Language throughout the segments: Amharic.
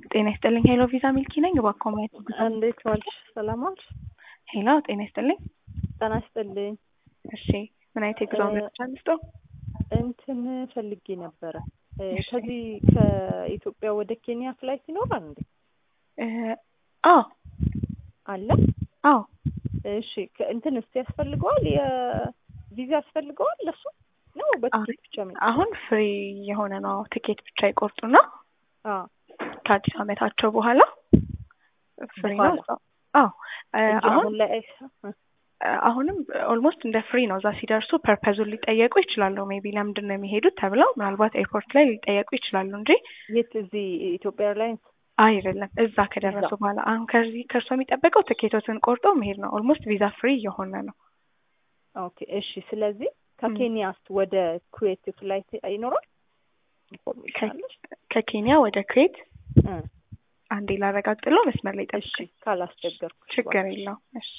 ጤና ይስጥልኝ ሄሎ ቪዛ ሚልኪ ነኝ። እባክዎ ማየት እንዴት ዋልሽ? ሰላም ዋልሽ? ሄሎ ጤና ይስጥልኝ። ጤና ይስጥልኝ። እሺ ምን አይነት የጉዞ መረጃ ልስጥዎ? እንትን ፈልጌ ነበረ እ እሺ። ከዚህ ከኢትዮጵያ ወደ ኬንያ ፍላይት ይኖራል እንዴ? እ አዎ አለ? አዎ እሺ ከ- እንትን እስቲ ያስፈልገዋል የቪዛ ያስፈልገዋል ለሱ ነው በትኬት ብቻ ነው? አሁን ፍሪ የሆነ ነው። ትኬት ብቻ ይቆርጡና አዎ ከአዲስ ዓመታቸው በኋላ ፍሪ ነው። በኋላ? አዎ እ እንጂ አሁን አሁን ላይ አይሳ- እ አሁንም ኦልሞስት እንደ ፍሪ ነው። እዛ ሲደርሱ ፐርፐዙን ሊጠየቁ ይችላሉ። ሜቢ ለምንድን ነው የሚሄዱት ተብለው ምናልባት ኤርፖርት ላይ ሊጠየቁ ይችላሉ እንጂ የት እዚህ ኢትዮጵያ ኤርላይንስ? አይደለም። እዛ ከደረሱ በኋላ አሁን ከዚህ ከእርሶ የሚጠበቀው ትኬቶትን ቆርጦ መሄድ ነው። ኦልሞስት ቪዛ ፍሪ እየሆነ ነው። ኦኬ እሺ። ስለዚህ ከኬንያስ ወደ ኩዌት ፍላይት ይኖራል? ኢንፎርሜሽን አለሽ? ከኬንያ ወደ ኩዌት እ አንዴ ላረጋግጥለው። መስመር ላይ እሺ ጠብቅ። ካላስቸገርኩሽ ችግር እባክሽ። የለውም። እሺ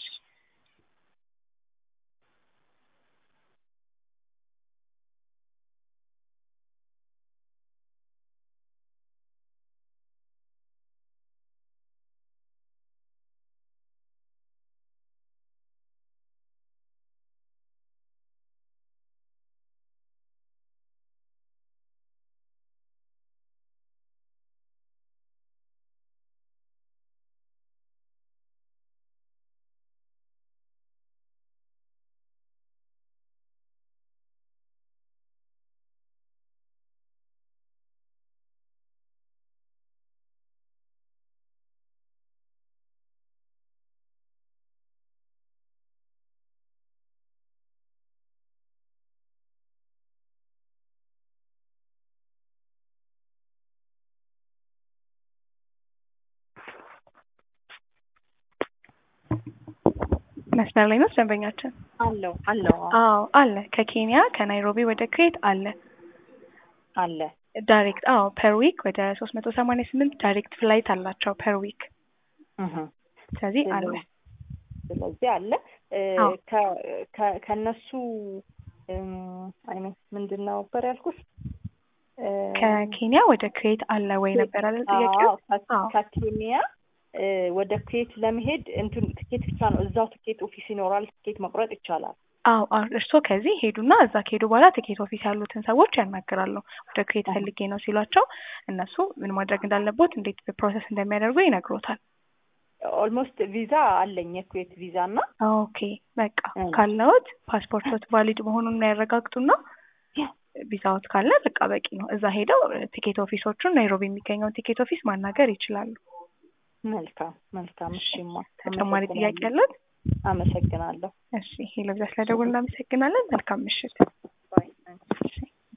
መስመር ላይ ነው ደንበኛችን? አለው አለው አዎ፣ አዎ አለ። ከኬንያ ከናይሮቢ ወደ ኩዌት አለ አለ ዳይሬክት። አዎ ፐር ዊክ ወደ ሶስት መቶ ሰማንያ ስምንት ዳይሬክት ፍላይት አላቸው ፐር ዊክ። እህ ስለዚህ አለ። ስለዚህ አለ እ አዎ። ከ- ከ- ከእነሱ አይነት ምንድን ነው ነበር ያልኩሽ? እ ከኬንያ ወደ ኩዌት አለ ወይ ነበር አይደል ጥያቄው? አዎ፣ ከ- አዎ። ከኬንያ እ ወደ ኩዌት ለመሄድ እንትን ትኬት ብቻ ነው እዛው ትኬት ኦፊስ ይኖራል። ትኬት መቁረጥ ይቻላል። አዎ አዎ እርስዎ ከዚህ ሄዱና እዛ ከሄዱ በኋላ ትኬት ኦፊስ ያሉትን ሰዎች ያናግራሉ። ወደ ኩዌት አሃ። ፈልጌ ነው ሲሏቸው እነሱ ምን ማድረግ እንዳለቦት እንዴት ፕሮሰስ እንደሚያደርጉ ይነግሮታል። ኦልሞስት ቪዛ አለኝ የኩዌት ቪዛ እና ኦኬ በቃ እ። ካለዎት ፓስፖርቶት ቫሊድ መሆኑን ያረጋግጡና ቪዛዎት ካለ በቃ በቂ ነው። እዛ ሄደው ቲኬት ኦፊሶቹን ናይሮቢ የሚገኘውን ቲኬት ኦፊስ ማናገር ይችላሉ። መልካም መልካም። እሺማ ተጨማሪ ጥያቄ ያለት? አመሰግናለሁ። እሺ ሄሎ ብዛ ስለደወልን እናመሰግናለን። መልካም ምሽት።